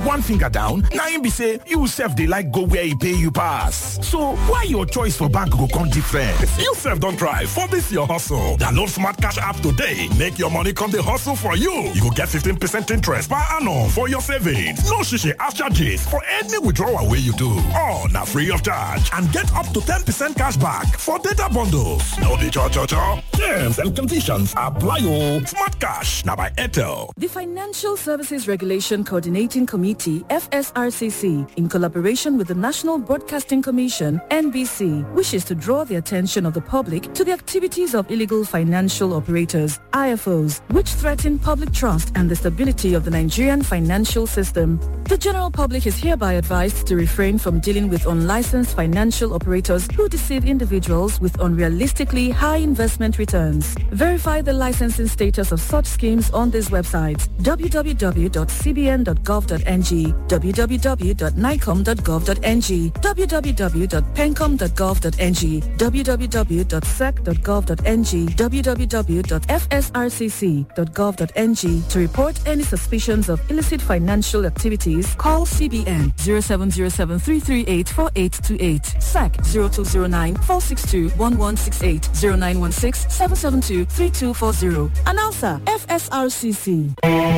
one finger down na im be say you sef dey like go where e pay you pass so why your choice for bank go come different. you sef don try for dis your hustle download smart cash app today make your money come dey hustle for you you go get 15 percent interest per annum for your savings no shishi ash charges for any withdrawal wey you do all na free of charge and get up to 10 percent cash back for data bundles no be cho cho cho terms and conditions apply o smart cash na by airtel. The Financial Services Regulation Coordinating Committee, FSRCC, in collaboration with the National Broadcasting Commission, NBC, wishes to draw the attention of the public to the activities of illegal financial operators, IFOs, which threaten public trust and the stability of the Nigerian financial system. The general public is hereby advised to refrain from dealing with unlicensed financial operators who deceive individuals with unrealistically high investment returns. Verify the licensing status of such schemes on these websites www.cbn.gov.ng, www.nicom.gov.ng, www.pencom.gov.ng, www.sec.gov.ng, www.fsrcc.gov.ng. To report any suspicions of illicit financial activities, call CBN 0707-338-4828, SAC 0209-462-1168, 0916-772-3240. Announcer, FSRCC.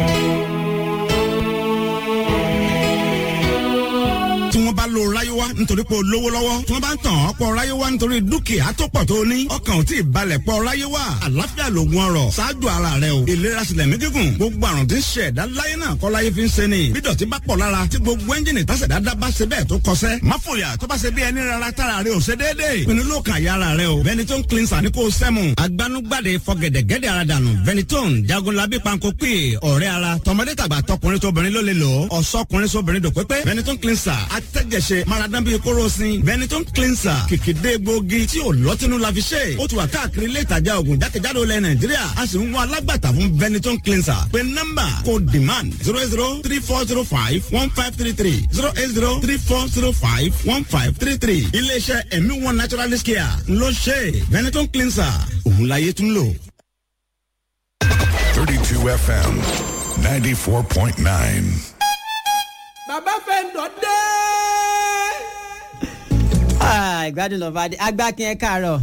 tí wọ́n bá lo ráyéwá nítorí pé o lówó lọ́wọ́ tí wọ́n bá ń tàn ọ́ pọ̀ ráyéwá nítorí dúkìá tó pọ̀ tó ní ọkàn ò tí ì balẹ̀ pọ̀ ráyéwá àlàáfíà lògùn ọrọ̀ ṣáájú ara rẹ o ìlera sílẹ̀ mí gígùn gbogbo àrùn tí ń ṣe ẹ̀dá láyé náà kọ́ láyé fi ń ṣe ni bí dọ̀tí bá pọ̀ lára tí gbogbo ẹ́ńjìnì tásẹ̀dá dá bá ṣe bẹ́ẹ̀ tó kọsẹ́ má fòyà tó bá ṣe bí ẹni rárá tára rẹ ò ṣe déédéé pinnu ló kàn yára rẹ o Benetton cleanser ni kò sẹ́mu agbanugbade fọgẹ̀dẹ̀gẹ̀dẹ̀ ara dànù Benetton jagunlabi panko pè ọ̀rẹ́ ara tọmọdé tàgbà tọkùnrin tóbìnrin ló lè lò ó ọ̀sọ́kùnrin sóbìnrin dòpépé Benetton cleanser atẹ́jẹsẹ maradan bíi kórosín Benetton cleanser kìkìdé gbòógì tí ò lọ́tínú la fi ṣe ó ti wà káàkiri ilé ìtajà oògùn jákèjádò ilẹ̀ Nàìjíríà a sì ń wá alágbàtà fún Benetton cleanser pé nọ́mbà kò demand zero eight zero three four zero five one five three three zero eight zero three four zero five one five three three iléeṣẹ́ ẹ̀mí one naturalist care ló ṣe Benetton cleanser òun láyé tún lò. 32 FM 94.9. bàbá fẹ́ǹdọ̀ dé. ìgbádùn lọ bá dé agbákin ẹ káàárọ̀.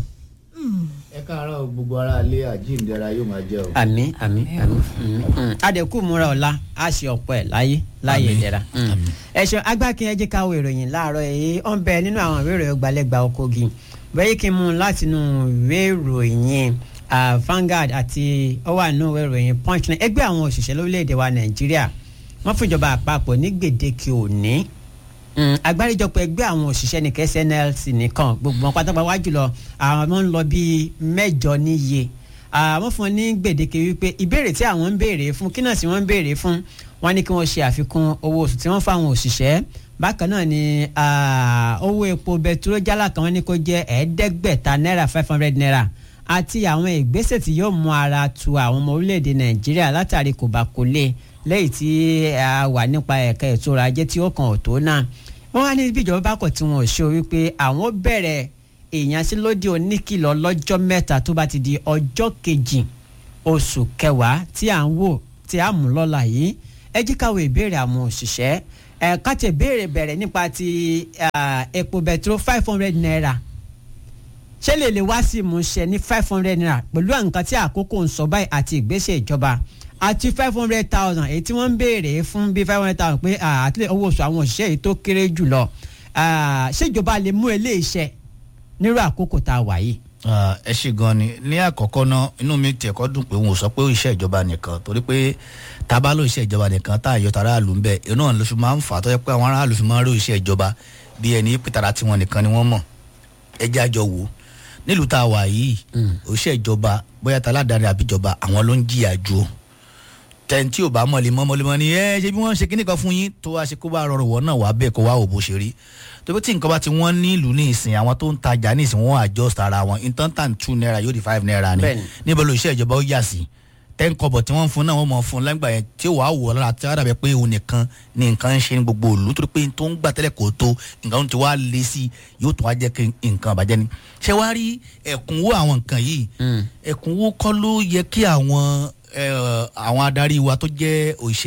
ẹ káàárọ̀ gbogbo ara ilé àjíǹdẹ̀ra yóò máa jẹ́ o. àmì àmì àmì adẹ̀kù múra ọ̀la a ṣe ọ̀pọ̀ ẹ̀ láyé láyé ìdẹ̀ra. ẹ ṣeun agbákin ẹ jẹ́ ká wo ìròyìn láàárọ̀ èyí ó ń bẹ nínú àwọn ìwé ìròyìn gbalẹ́gba Kogi bẹ́ẹ̀ kí n mú un láti inú ìwé ìròyìn Vanguard àti ó wà nínú ìwé ìròyìn Punch náà ẹgbẹ́ àwọn òṣìṣẹ́ lórílẹ̀‐èdè wa Nàìjíríà wọ́n fún ìjọba àpapọ̀ ní gbèdéke òní agbáríjọpọ̀ ẹgbẹ́ àwọn òṣìṣẹ́ ní kẹsẹ̀ NLC nìkan gbogbo wọn pátápátá wá jùlọ àwọn ń lọ bíi mẹ́jọ níye àwọn fún ní gbèdéke wípé ìbéèrè tí àwọn ń béèrè fún kí náà sì wọ́n ń béèrè fún wọn ní kí wọ́n ṣe àfikún owó oṣù tí wọ́n fún àwọn òṣìṣẹ́ bákan náà ni owó epo bẹtiró jálá kan wọ́n ní kó jẹ́ ẹ̀ẹ́dẹ́gbẹ̀ta náírà five hundred naira àti àwọn ìgbésẹ̀ tí yóò mú ara tu àwọn ọmọ orílẹ̀-èdè Nàìjíríà látàrí kò bá kò lè lẹ́yìn tí a wà nípa ẹ̀ka ètò ọrọ̀ ajé tí ó kàn ọ̀ tó náà wọ́n wá ní bí ìjọba bá kọ̀ tí wọ́n ò ṣe wípé àwọn bẹ̀rẹ̀ ìyanṣẹ́lódì oníkìlọ̀ lọ́jọ́ mẹ́ta tó bá ti di ọjọ́ kejì oṣù kẹwàá tí à ń wò tí a mú lọ́la yìí ẹ jí káwọ ìbéèrè àwọn òṣìṣẹ́ ẹ káàtì ìbéèrè bẹ̀rẹ̀ nípa ti epo bẹtiró five hundred naira ṣé lè lè wá sí ìmúṣẹ ní five hundred naira pẹ̀lú nǹkan tí àkókò ń sọ báyìí àti ìgbésẹ̀ ìjọba àti five hundred thousand èyí tí wọ́n ń béèrè fún bíi five hundred thousand pé àtúlẹ̀ owó oṣù àwọn òṣìṣẹ́ yìí tó kéré jù lọ ṣèjọba lè mú eléyìíṣẹ́ nírú àkókò tá a wà yìí. ẹ ṣe gan ni ní àkọ́kọ́ náà inú mi tiẹ̀ kọ́ dùn pé wọn ò sọ pé iṣẹ́ ìjọba nìkan torí pé tábà ló iṣẹ́ ìjọba nìkan tá àyọ tara àlù ń bẹ inú ọ̀nà ló fi máa ń fà á tó yẹ pé àwọn aráàlú fi máa ń rí iṣẹ́ ìjọba bí ẹni pìtàrà tiwọn nìkan ni wọ́n mọ̀ ẹ jẹ́ àjọ wò nílùú tá a wà yìí òṣìṣẹ́ ìjọba bóyá taládàáni àbíjọba àwọn ló ń jìyà ju o tẹ̀ǹtì ò bá mọ̀lẹ́ mọ́ mọ́lẹ́ mọ́ ni ẹ ṣe bí wọ́n ṣe kíní kan fún yín tó wá ṣe kó bá rọrùn wọ́n náà wá bẹ́ẹ̀ kó wá òbó ṣe rí tó bí tí nǹkan bá ti wọ́n ní ìlú ní ìsìn àwọn tó ń tajà ní ìsìn wọ́n adjust ara wọn intantan two naira yóò di five naira ni níbo ló iṣẹ́ ìjọba ó yà sí ten kọ́bọ̀ tí wọ́n ń fún náà wọ́n mọ̀ fún lẹ́gbà yẹn tí ó wàá wọ̀ lára tí wọ́n dàbẹ̀ pé òun nìkan ni nǹkan ń ṣe ní gbogbo òlu tó pé tó ń gbà tẹ́lẹ̀ kò tó nǹkan ti wá lé sí yóò tún wá jẹ́ kí nǹkan àbájẹ́ ni ṣé wàá rí ẹ̀kúnwó àwọn nǹkan yìí ẹ̀kúnwó kọ́ ló yẹ kí àwọn àwọn adarí wa tó jẹ́ òṣìṣẹ́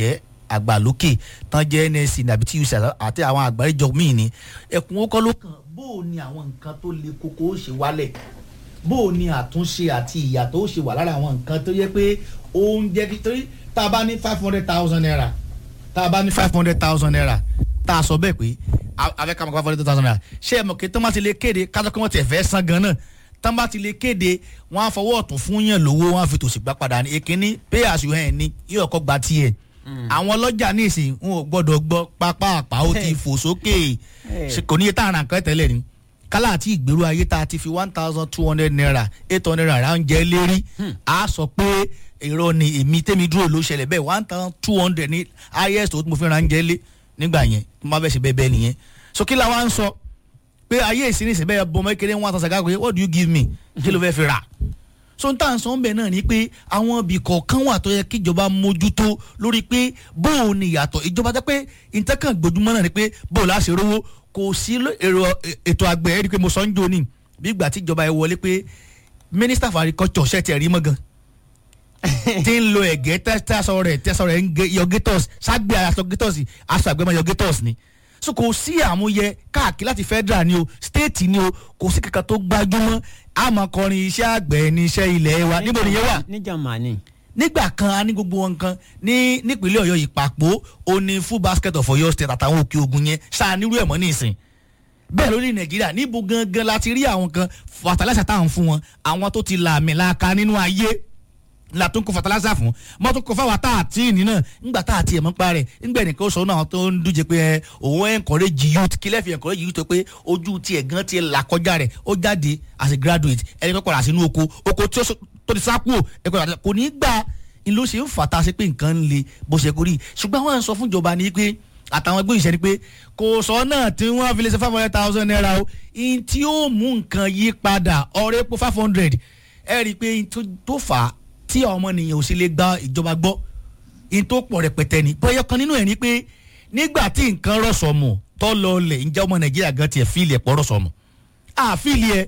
àgbà lókè tán jẹ́ nsc nàbí tuc àti àwọn àgbáríjọ míì ni ẹkùn ó kọ́ ló kàn bó o ní àwọn nǹkan tó le koko ó ṣe wálẹ̀ bó o ní àtúnṣe àti ìyàtọ̀ ó ṣe wà lára àwọn nǹkan tó yẹ pé ó ń jẹ́ kí torí tá a bá ní five hundred thousand naira tá a bá ní five hundred thousand naira tá a sọ bẹ́ẹ̀ pé afẹ́ ká mọ̀ five hundred thousand naira ṣé ẹ mọ̀ kí tọ́mátì lè kéde kájọ kí wọ́n ti fẹ́ san gan náà tọ́mátì lè kéde wọ́n á fọwọ́ ọ̀tún fún yàn lówó wọ́n á fi tòsí gbá padà ní èkínní pay as you earn ni yóò kọ́ gba tiẹ̀ àwọn ọlọ́jà ní ìsìn wọn ò gbọ́dọ̀ gbọ́ pápá àpá ó ti fò sókè kò ní iye tá à ń ra nǹkan tẹ́lẹ̀ ni kálá àti ìgbèrú ayé tá a ti fi one thousand two hundred naira eight hundred naira ń jẹ́ lérí a sọ pé èrò ni èmi tẹ́mi dúró ló ṣẹlẹ̀ bẹ́ẹ̀ one thousand two hundred ní highest tó mo fi ra ń jẹ́ lé nígbà yẹn mo máa fẹ́ ṣe bẹ́ẹ̀ bẹ́ẹ̀ nìyẹn so kí la wá ń sọ pé ayé ìsinísìn bẹ́ẹ̀ bọ́ ọmọ kékeré one thousand káàkiri what do you give me kí ló fẹ́ fi rà so n tàn sọ ń bẹ̀ náà ni pé àwọn ibì kọ̀ọ̀kan wà tó yẹ kí ìjọba mójútó lórí pé bóun ni ìyàtọ̀ ìjọba jẹ́ pé ìtẹ́kàn gbójúmọ́ náà ni pé bóun láṣẹ rówó kò sí ètò àgbẹ̀ ẹ̀rí pé mo sọ ń jò ní bí ìgbà tí ìjọba ẹ wọlé pé minister for agriculture ṣe tiẹ̀ rí mọ́ gan tí ń lo ẹ̀gẹ́ tẹ́sán rẹ̀ tẹ́sán rẹ̀ ń gé yọgétọ́s ságbé aṣọ gétọ́s aṣọ àgbẹ̀mọ yọgétọ́s ni so kò sí àmúyẹ káàkiri láti federal ni o state ni o kò sí kankan tó gbajúmọ́ àmọ̀kọrin iṣẹ́ àgbẹ̀ ní iṣẹ́ ilẹ̀ wa níbo nìyẹn wà. níjà màní. nígbà kan a ní gbogbo wọn kan ní nípínlẹ̀ ọ̀yọ́ ìpapò ó ní full basket of ọ̀yọ́ state àtàwọn òkè ogun yẹn ṣáà nírú ẹ̀ mọ́ nísìn bẹ́ẹ̀ lórí nàìjíríà níbo gangan la ti rí àwọn kan fertilizer táwọn fún wọn àwọn tó ti làmì laaka nínú ayé la tó ń kó fertilizer fún mọ́ tó kó fáwọn tá a tí ì ní náà ńgbà tá a ti ẹ̀ mọ́ pa rẹ̀ ńgbà ẹnìkan sọ náà tó ń díje pé òun encourage youth kílẹ̀ fi encourage youth tó pé ojú tiẹ̀ gan tiẹ̀ là kọjá rẹ̀ ó jáde as a graduate ẹni pẹ́ padà sínú oko oko tí ó tó ti sá kúrò ẹ̀kọ́ kò ní gbà ń ló ṣe ń fàtà sí pé nǹkan ń le bó ṣe kórì ṣùgbọ́n àwọn sọ fún ìjọba ni pé àtàwọn ẹgbẹ́ ìṣẹ́ ni pé kò sọ náà tí wọ́n fi lè ṣe five hundred thousand naira o in tí ó mú nǹkan yí padà ọ̀rẹ́ epo five hundred ẹ rí i pé tó fà á tí ọmọnìyàn ò sì lè gba ìjọba gbọ́ in tó pọ̀ rẹpẹtẹ ni bóyá kan nínú ẹ̀ ni pé nígbà tí nǹkan rọ̀sọ̀mù tó lọ lẹ̀ ǹjẹ́ ọmọ nàìjíríà gan tiẹ̀ fíìlì ẹ̀pọ̀ rọ̀sọ̀mù àfíìlì ẹ̀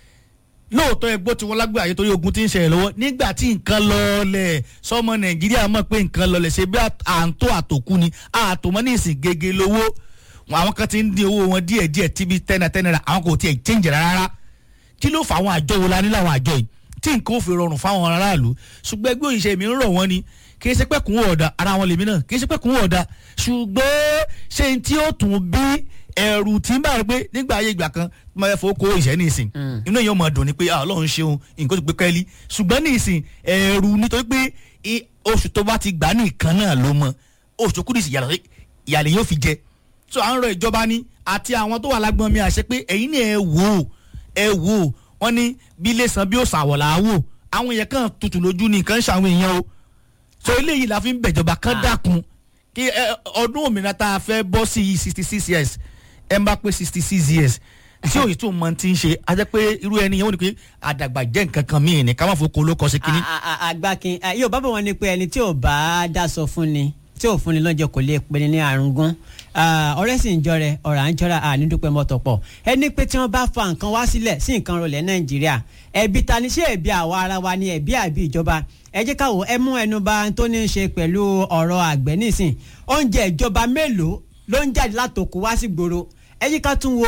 lóòótọ́ ẹgbó tí wọ́n lágbé àyè torí ogun ti ń ṣẹlẹ̀ lọ́wọ́ nígbà tí nǹkan lọ́ọ̀lẹ̀ sọmọ nàìjíríà mọ̀ pé nǹkan lọ́ọ̀lẹ̀ ṣe bí àǹtó àtòkù ni àtòmọ́ ní ìsìn gègé lówó àwọn kan ti ń dín owó wọn díẹ̀ díẹ̀ tíbi tẹ́nà tẹ́nà àwọn kò tiẹ̀ change rárá kí ló fà àwọn àjọ wo la ní láwọn àjọ yìí tí nǹkan ò fi rọrùn fáwọn aráàlú ṣùgbọ́n ẹgbẹ́ òyìnbó mi ń rọ̀ wọ́n ni kì í ṣe pé kún ọ̀dà ara wọn lèmi náà kì í ṣe pé kún ọ̀dà ṣùgbọ́n ṣé n tí ó tún bí ẹ̀rù tí ń bá rẹ pé nígbà ayé ìgbà kan mo fẹ́ fowó kó ìṣẹ́ ní ìsìn inú èèyàn máa dùn ni pé ọlọ́run ṣeun nǹkan tó gbé kẹ́lí ṣùgbọ́n ní ìsìn ẹ̀rù nítorí pé oṣù tó bá ti gbà ní ìkan náà ló mọ oṣù tó kú ní ìyàlẹ̀ yóò fi jẹ so à ń rọ ìjọba ni àti àwọn tó wà lágbọ́n mi àṣẹ pé ẹ̀yin ni ẹ wò ó ẹ wò ó wọ́n ní bí ilé san bí ó sàwọ̀ là á wò àwọn èèyàn kan tutù lójú ní nǹkan ń ṣàwọn èèyàn o so eléyìí la fi ń bẹ̀jọba kan dákun kí ọdún òmìnira tá a fẹ́ bọ́ sí yìí sixty six years ẹ ń bá pé sixty six years tí òyìn tó mọ ti ń ṣe a jẹ́ pé irú ẹni yẹn wọ́n ní pé àdàgbà jẹ́ nǹkan kan míì ní ká má fò kó ló kọ́ sí kínní. àgbàkin yóò bá bọ̀ wọ́n ní pé ẹni tí ò bá dáṣọ fún ni tí ò fún ni lọ́jọ́ kò lè pe ni ní àrùngún ọ̀rẹ́ sì ń jọrẹ ọ̀rọ̀ à ń jọra àní dúpẹ́ mọ́tò pọ̀ ẹni pé tí wọ́n bá fa nǹkan wá sílẹ̀ sí nǹkan rọlẹ̀ nàìjíríà ẹ̀bi ta ni ṣé ẹ̀bi àwa ara wa ni ẹ̀bi àbí ìjọba ẹ jẹ́ káwọ́ ẹ mú ẹnu bà tó ní í ṣe pẹ̀lú ọ̀rọ̀ àgbẹ̀ nísìn oúnjẹ ìjọba mélòó ló ń jáde látòkù wá sí gbòòrò ẹ jẹ́ ká tún wo